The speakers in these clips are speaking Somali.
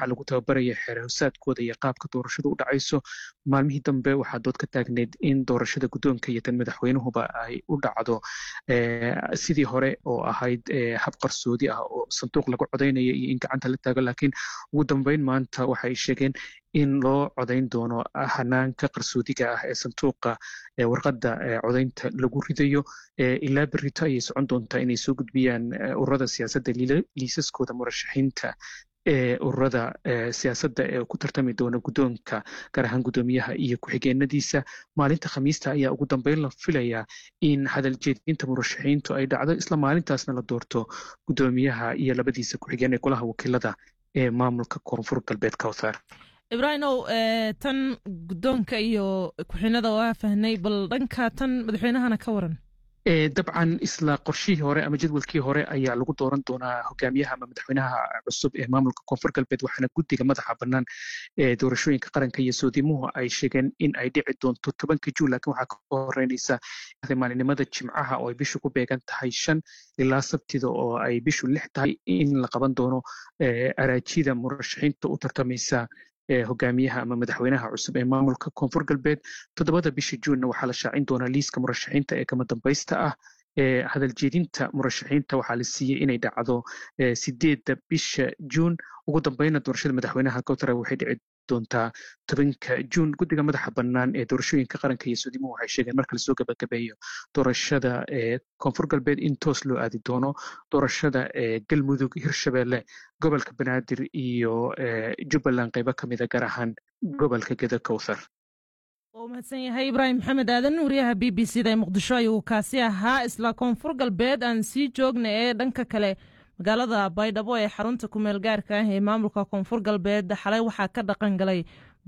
waxaa lagu tababaraya xeerhowsaadkooda iyo qaabka doorashadu u dhacayso maalmihii dambe waxaa dood ka taagneyd in doorashada guddoonka iyo tan madaxweynuhuba ay u dhacdo sidii hore oo ahayd hab qarsoodi ah oo sanduuq lagu codaynaya iyo in gacanta la taago laakiin ugu dambeyn maanta waxay sheegeen in loo codayn doono hanaanka qarsoodiga ah ee sanduuqa warqadda codaynta lagu ridayo ilaa berito ayay socon doontaa inay soo gudbiyaan ururada siyaasadda liisaskooda murashaxiinta ee ururada siyaasadda ee ku tartami doona guddoonka gaar ahaan guddoomiyaha iyo ku-xigeenadiisa maalinta khamiista ayaa ugu dambeyn la filayaa in hadal jeedinta murashaxiintu ay dhacdo isla maalintaasna la doorto guddoomiyaha iyo labadiisa ku-xigeen ee golaha wakiilada ee maamulka koonfur galbeed kawthar ibraahimow tan guddoonka iyo ku-xinada waa fahnay bal dhanka tan madaxweynahana ka waran dabcan isla qorshihii hore ama jadwalkii hore ayaa lagu dooran doonaa hogaamiyaha ama madaxweynaha cusub ee maamulka koonfur galbeed waxaana guddiga madaxa bannaan ee doorashooyinka qaranka iyo soodimuhu ay sheegeen in ay dhici doonto tobanka juun laakiin waxaa ka horeynaysa maalinimada jimcaha oo ay bishu ku beegan tahay shan ilaa sabtida oo ay bishu lix tahay in la qaban doono araajida murashaxiinta u tartamaysa hogaamiyaha ama madaxweynaha cusub ee maamulka koonfur galbeed toddobada bisha juunna waxaa la shaacin doonaa liiska murashaxiinta ee kama dambaysta ah hadal jeedinta murashaxiinta waxaa la siiyey inay dhacdo sideedda bisha juun ugu dambeyna doorashada madaxweynaha kowtara waxay dhici doontaa tobanka juun guddiga madaxa bannaan ee doorashooyinka qaranka iyo suudimuhu waxay sheegeen marka lasoo gabagabeeyo doorashada ee koonfur galbeed in toos loo aadi doono doorashada ee galmudug hirshabeelle gobolka banaadir iyo jubbaland qaybo ka mida gaar ahaan gobolka geda kowthar waa mahadsan yahay ibraahim maxamed aadan wariyaha b b c da ee muqdisho ayuu kaasi ahaa isla koonfur galbeed aan sii joogna ee dhanka kale magaalada baydhabo ee xarunta kumeel gaarka ah ee maamulka koonfur galbeed xalay waxaa ka dhaqan galay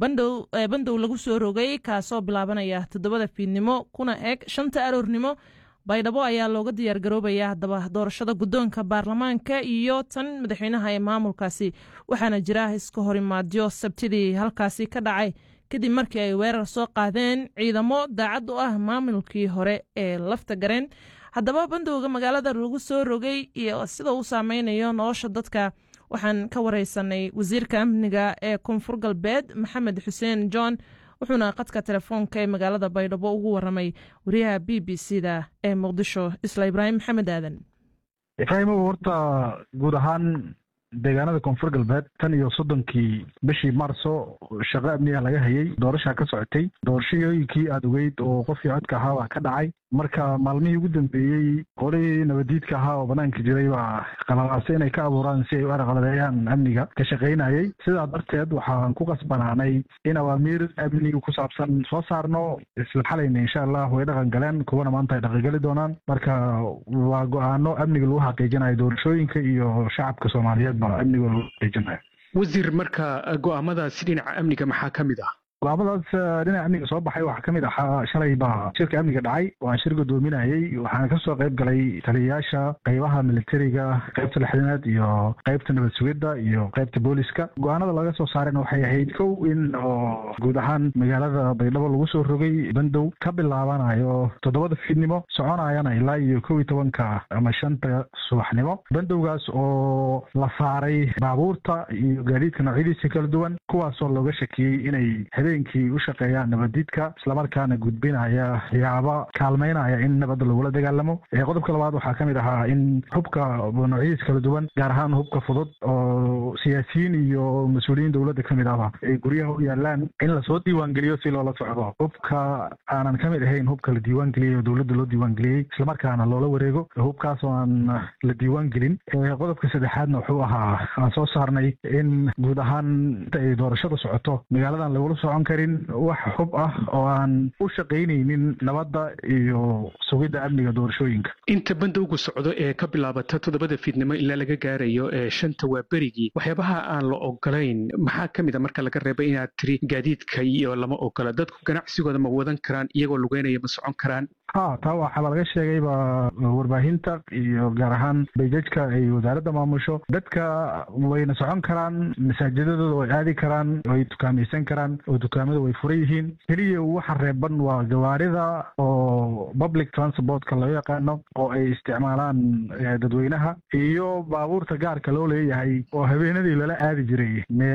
bandow lagu soo rogay kaasoo bilaabanaya toddobada fiidnimo kuna eg shanta aroornimo baydhabo ayaa looga diyaar garoobaya haddaba doorashada guddoonka baarlamaanka iyo tan madaxweynaha ee maamulkaasi waxaana jira iska horimaadyo sabtidii halkaasi ka dhacay kadib markii ay weerar soo qaadeen ciidamo daacad u ah maamulkii hore ee lafta gareen haddaba bandowga magaalada lagu soo rogay iyo sida uu saameynayo nolosha dadka waxaan ka wareysanay wasiirka amniga ee koonfur galbeed maxamed xuseen john wuxuuna qadka telefoonka ee magaalada baydhabo ugu waramay wariyaha b b c da ee muqdisho isla ibraahim maxamed aadan ibraahimow horta guud ahaan deegaanada koonfur galbeed tan iyo soddonkii bishii maarso shaqo amniga laga hayay doorashaa ka socotay doorashooyinkii aada ogeyd oo qofkii codka ahaa baa ka dhacay marka maalmihii ugu dambeeyey qolihii nabadiidka ahaa oo banaanka jiray baa qalalaasay inay ka abuuraan si ay u arqaladeeyaan amniga ka shaqaynayay sidaa darteed waxaan ku qasbanaanay in awaamiir amniga ku saabsan soo saarno isla xalayna insha allah way dhaqan galeen kuwana maanta ay dhaqangeli doonaan marka waa go-aano amniga lagu xaqiijinayo doorashooyinka iyo shacabka soomaaliyeed baa amniga lagu xaqiijinayo wasiir marka go-aamadaasi dhinaca amniga maxaa ka mid ah go-aamadaas dhinaca amniga soo baxay waxaa ka mid ahaa shalay baa shirka amniga dhacay waan shir guddoominayay waxaana kasoo qayb galay taliyayaasha qaybaha militariga qaybta lixdanaad iyo qaybta nabad sugidda iyo qaybta booliska go-aanada laga soo saareen waxay ahayd kow in oo guud ahaan magaalada baydhabo lagu soo rogay bandow ka bilaabanayo toddobada fiidnimo soconayana ilaa iyo kow iyo tobanka ama shanta subaxnimo bandowgaas oo la saaray baabuurta iyo gaadiidka noocyadiisa kala duwan kuwaasoo looga shakiyey inay habeenkii u shaqeeyaan nabadiidka islamarkaana gudbinaya yaaba kaalmaynaya in nabadda lagula dagaalamo qodobka labaad waxaa ka mid ahaa in hubka noocyadiis kala duwan gaar ahaan hubka fudud oo siyaasiyiin iyo mas-uuliyiin dowladda ka mid ahba ay guryaha u yaalaan in lasoo diiwaangeliyo si loola socdo hubka aanan ka mid ahayn hubka la diiwaangeliyey oo dowladda loo diiwaangeliyey islamarkaana loola wareego hubkaas oo aan la diiwaangelin qodobka saddexaadna wuxuu ahaa aan soo saarnay in guud ahaan inta ay doorashada socoto magaaladan lagula socon karin wax xub ah oo aan u shaqaynaynin nabadda iyo sugidda amniga doorashooyinka inta bandowgu socdo ee ka bilaabata toddobada fiidnimo ilaa laga gaarayo ee shanta waa berigii waxyaabaha aan la ogolayn maxaa ka mid a marka laga reebay inaad tiri gaadiidka iyo lama ogola dadku ganacsigooda ma wadan karaan iyagoo lugeynaya ma socon karaan ha taa waxaaba laga sheegayba warbaahinta iyo gaar ahaan bayjajka ay wasaaradda maamusho dadka wayna socon karaan masaajidadooda way aadi karaan way dukaamaysan karaan oo dukaamada way furan yihiin keliya waxa reeban waa gawaarida oo public transportka loo yaqaano oo ay isticmaalaan dadweynaha iyo baabuurta gaarka loo leeyahay oo habeenadii lala aadi jiray